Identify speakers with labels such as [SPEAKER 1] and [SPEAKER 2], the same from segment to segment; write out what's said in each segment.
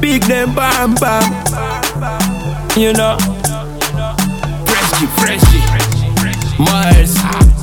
[SPEAKER 1] big name bam bam. You know, Freshy, Freshy, Mars,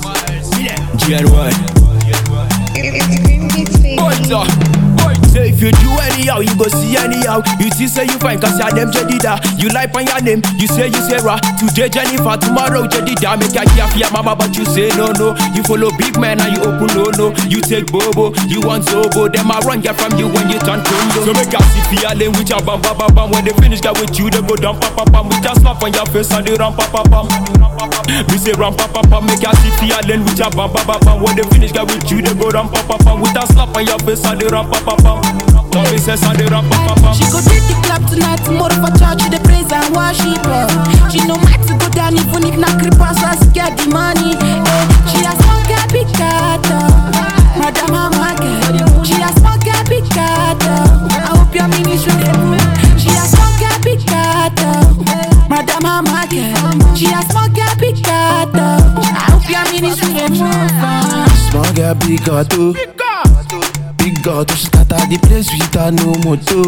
[SPEAKER 1] GR1.
[SPEAKER 2] It's Green Beats, baby.
[SPEAKER 1] What's up? So if you do anyhow, you go see anyhow. You see say you fine cause you're them Jedida. You like on your name, you say you Sarah. Today Jennifer, tomorrow Jedida. Make a care for your mama, but you say no no. You follow big man and you open no no. You take bobo, you want zobo. Them I run get from you when you turn condo. So make a see for your lane with your bam bam bam bam. When they finish get with you, they go down pam pam pam. With just slap on your face and they run pam pam pam. Me say run pam pam pam. Make a see for your lane with your bam bam bam bam. When they finish get with you, they go down pam pam pam. With a slap on your face and they run pam pam pam. Tommy says and they run pam pam pam.
[SPEAKER 3] She go take the club tonight, tomorrow for church, she dey praise and worship her. She no mind to go down even if na creeper, so she get the money. Eh, she a small girl, big cat, oh. Madam Mama girl. She a small girl, big cat, oh. I hope your ministry dey move. She a small girl, big cat, oh. Madam Mama girl. She a small girl, big cat, oh. I hope your ministry dey move. ah.
[SPEAKER 4] Small girl, big God, too. Big God, she start at the place with her no moto.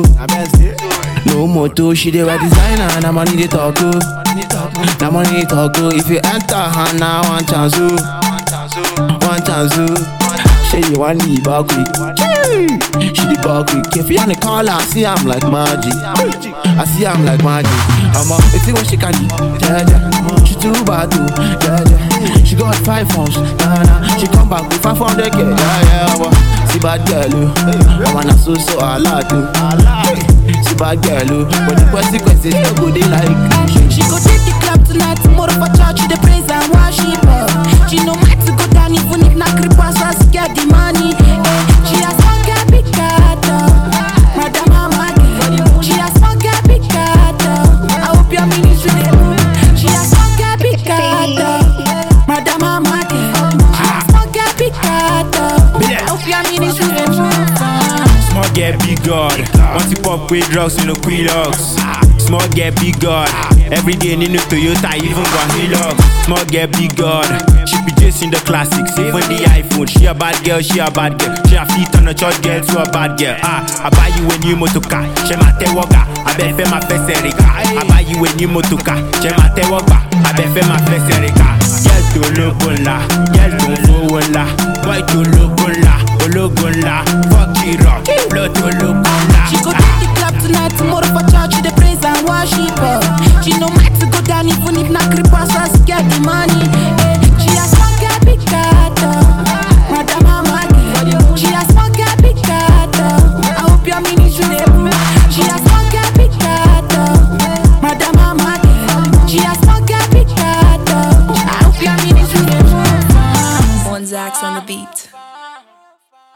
[SPEAKER 4] No moto, she dey wear designer, na money dey talk oh. Na money dey talk oh. If you enter her now, one chance oh. One chance oh. Say you want leave her quick. She dey back quick. If you on the call, I see I'm like magic. I see I'm like magic. I'm up, it's what she can do. Yeah, yeah. She too bad too. Yeah, yeah. She got five phones. Nah, nah. She come back with 500k. Yeah, yeah. Well, see bad girl, oh. I wanna so so a lot too. See bad girl, oh. But the question question no go dey like.
[SPEAKER 3] She go take the club tonight, tomorrow for church, she dey praise and worship her. She no mind to go down even if na creeper, so she get the money. Eh, she a small girl, big cat, oh. Madam Mama girl. She a small girl, big cat, oh. I hope your ministry dey move. She a small girl, big cat, oh. Madam Mama girl. She a small girl, big cat, oh. I hope your ministry dey move. ah.
[SPEAKER 1] Small get big God. Want to pop with drugs in the Quilox. Small get big God. Every day in the Toyota, even got Hilux. Small get big God. She be chasing the classics, even the iPhone. She a bad girl, she a bad girl. She a feet on a church girl to a bad girl. Ah, I buy you a new motor car. She ma te woga. I bet fe ma fese rika. I buy you a new motor car. She ma te woga. I bet fe ma fese rika. Girl to look la, girl to fowó la, boy to look la, ológun la, fuck it up, blood to look la.
[SPEAKER 3] She go take the club tonight, tomorrow for church, she dey praise and worship her. She no mind to go down even if na creeper, so she get the money. Eh, she a small girl, big cat, oh. Madam Mama girl. She a small girl, big cat, oh. I hope your ministry dey move. She a small girl, big cat, oh. Madam Mama girl. She a small girl, big cat, oh. I hope your ministry dey move. ah.
[SPEAKER 5] One Zax on the beat.